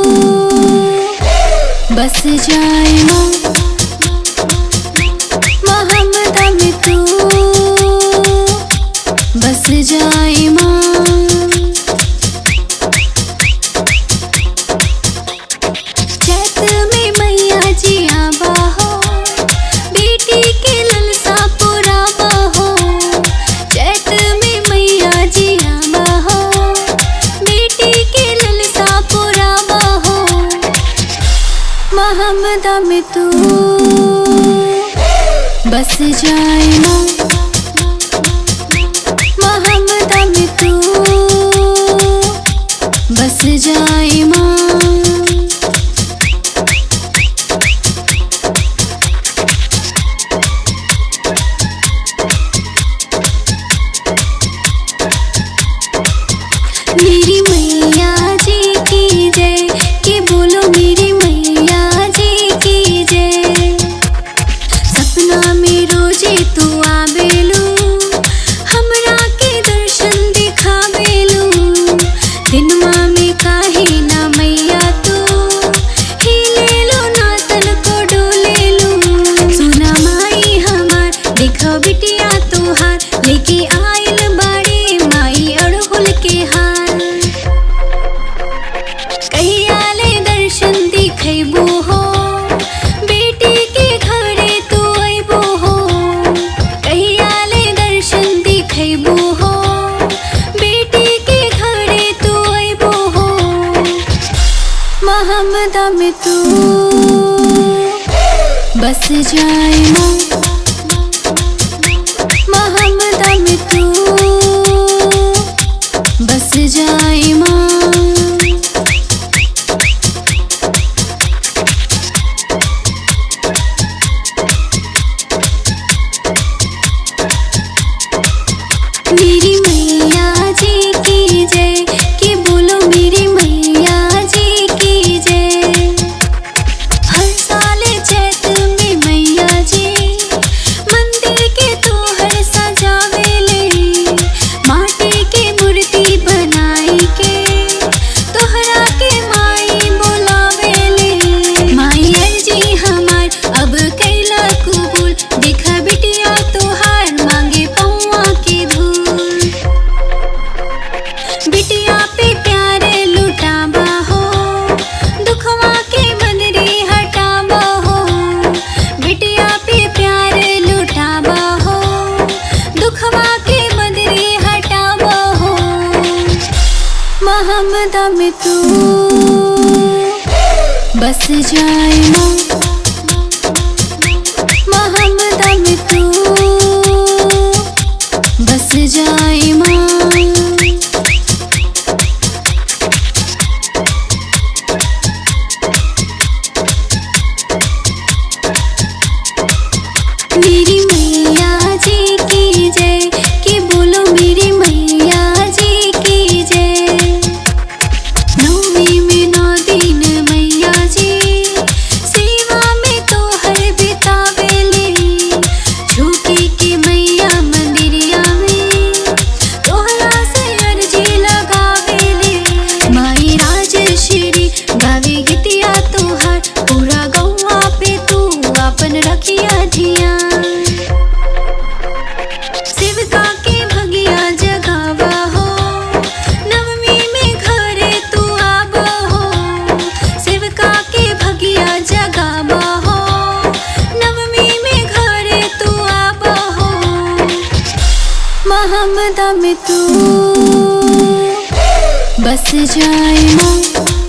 बस जाए माँ मोहम्मदा में तू बस जाए माँ चैत में मैया जी आबा हो बेटी के ललसा पुराबा हो चैत में मैया जी आबा हो बेटी के ललसा पुराबा हो मोहम्मदा में तू बस जाए माँ मोहम्मदा में तू बस जाए माँ मेरी मैया जी की जय के बोलो मेरी मैया जी की जय सपना में रोजे तू आबेलू हमरा के दर्शन दिखाबेलू दिनमा में काहे ना मैया तू हिले लो ना तन को डोलेलू सुना माई हमार देखो बिटिया तोहार लेके आइल बाड़े माई अड़हुल के हार कहियाले दर्शन दिखैबो हो बेटी के घरे तू अइबो हो कहियाले दर्शन दिखैबो हो बेटी के घरे तू अइबो हो मोहम्मदा में तू बस जाए माँ मोहम्मदा में तू बस जाए माँ मेरी मैया जी की जय के बोलो मेरी मैया जी की जय हर साल चैत में मैया जी मंदिर के तो हर सजावेले माटी के मूर्ति बनाई के तोहरा के माई बोलावेले माई अर्जी हमार अब कैला कबूल देखा बिटिया तोहार मांगे पौआ के धूल बिटिया पे प्यारे लुटाबा हो दुखवा के बदरी हटाबा हो बिटिया पे प्यारे लुटाबा हो दुखवा के बदरी हटाबा हो मोहम्मदा में तू बस जाए माँ मोहम्मदा में तू बस जाए माँ मेरी मैया जी की जय के बोलो मेरी मैया जी की जय नौमी में नौ दिन मैया जी सेवा में तो हर बितावेले झुकी के मैया मंदिरिया में तोहरा से अर्जी लगावेले माई राजश्री गावे गीतिया तोहार पूरा गौवा पे तू अपन रखिया धियान शिवका के भगिया जगावा हो नवमी में घरे तू आबा हो शिवका के भगिया जगावा हो नवमी में घरे तू आबा हो मोहम्मदा में तू बस जाए माँ